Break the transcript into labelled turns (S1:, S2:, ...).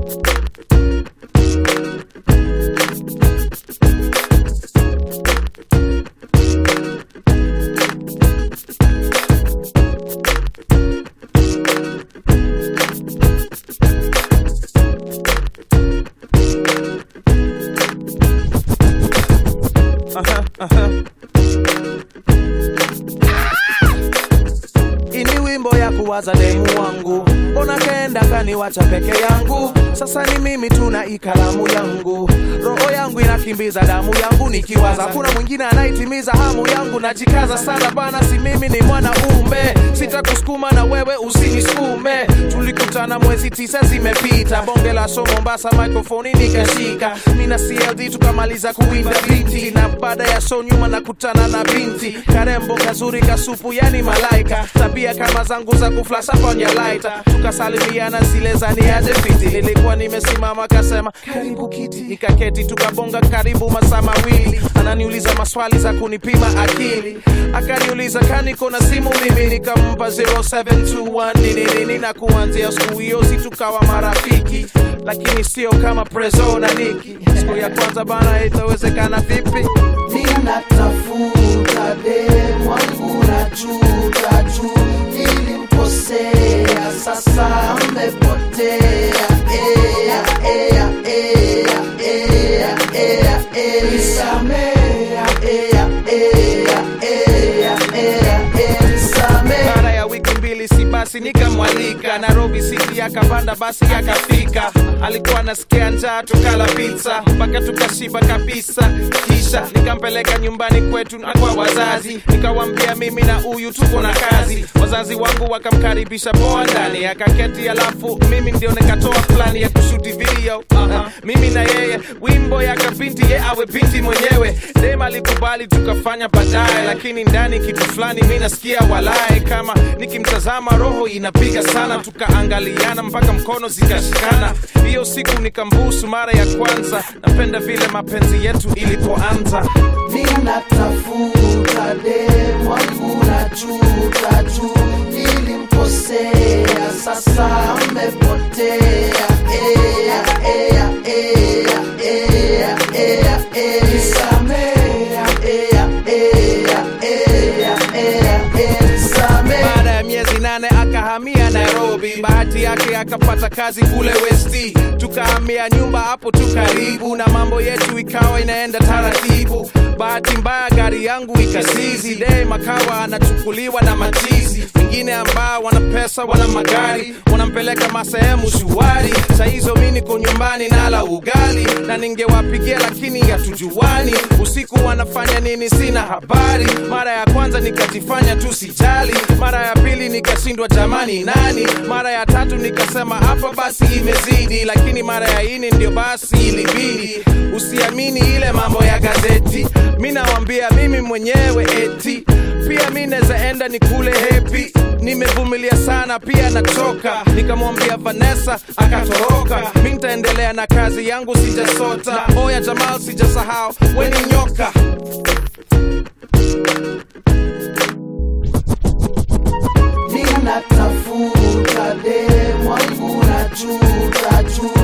S1: Aha, aha. Ini wimbo ya kuwaza demu wangu, mbona kenda kaniwacha peke yangu? Sasa ni mimi tuna ikalamu yangu, roho yangu inakimbiza damu yangu, nikiwaza kuna mwingine anaitimiza hamu yangu. Najikaza sana bana, si mimi ni mwanaume, sitakusukuma na wewe usinisukume. Tulikutana mwezi tisa zimepita, bonge la so Mombasa, microphone nikashika, mina CLD tukamaliza kuwinda binti, na baada ya show nyuma nakutana na binti karembo kazuri kasupu, yani malaika, tabia kama zangu za kuflasha kwenye laita, tukasalimiana zile za niaje fiti, nilikuwa nimesimama kasema karibu kiti, nikaketi tukabonga karibu masaa mawili, ananiuliza maswali za kunipima akili, akaniuliza kaniko na simu mimi, nikampa 0721 nini nini, na kuanzia siku hiyo si tukawa marafiki, lakini sio kama Prezo na Niki. Siku ya kwanza bana, itawezekana vipi?
S2: ninatafuta demu wangu na juta tu nilimkosea sasa amepotea ea, ea, ea, ea, ea, ea. Nisamea, ea, ea, ea, ea, ea. Nisamea.
S1: baada ya wiki mbili si basi nikamwalika nairobi city akapanda basi akafika alikuwa nasikia njaa tukala pizza mpaka tukashiba kabisa kisha nikampeleka nyumbani kwetu na kwa wazazi nikawambia mimi na huyu tuko na kazi wazazi wangu wakamkaribisha poa ndani akaketi alafu mimi ndio nikatoa plani ya kushuti video uh-huh. mimi na yeye wimbo ya kabinti ye awe binti mwenyewe dem alikubali tukafanya baadaye lakini ndani kitu fulani mi nasikia walae kama nikimtazama roho inapiga sana tukaangaliana mpaka mkono zikashikana hiyo siku nikambusu mara ya kwanza napenda vile mapenzi yetu ilipoanza
S2: ninatafuta demu wangu na juta tu nilimkosea sasa amepotea ea, ea, ea, ea, ea, ea. Nisamea, ea, ea, ea, ea, ea. Nisamea.
S1: baada ya miezi nane akahamia nairobi bahati yake akapata kazi kule westi tukahamia nyumba hapo tu karibu na mambo yetu ikawa inaenda taratibu bahati mbaya gari yangu ikasizi de makawa anachukuliwa na machizi wengine ambao wana pesa wana magari wanampeleka masehemu shuari sahizo mi niko nyumbani nala ugali na ningewapigia lakini hatujuani usiku wanafanya nini sina habari mara ya kwanza nikajifanya tu sijali mara ya pili nikashindwa jamani nani mara ya tatu nikasema hapa basi imezidi lakini mara ya ini ndio basi ilibidi usiamini ile mambo ya gazeti mi nawambia mimi mwenyewe eti pia mi nawezaenda ni kule hepi nimevumilia sana pia nachoka nikamwambia vanessa akatoroka mi ntaendelea na kazi yangu sijasota oya jamal sijasahau weni nyoka
S2: ninatafuta demu wangu na juta tu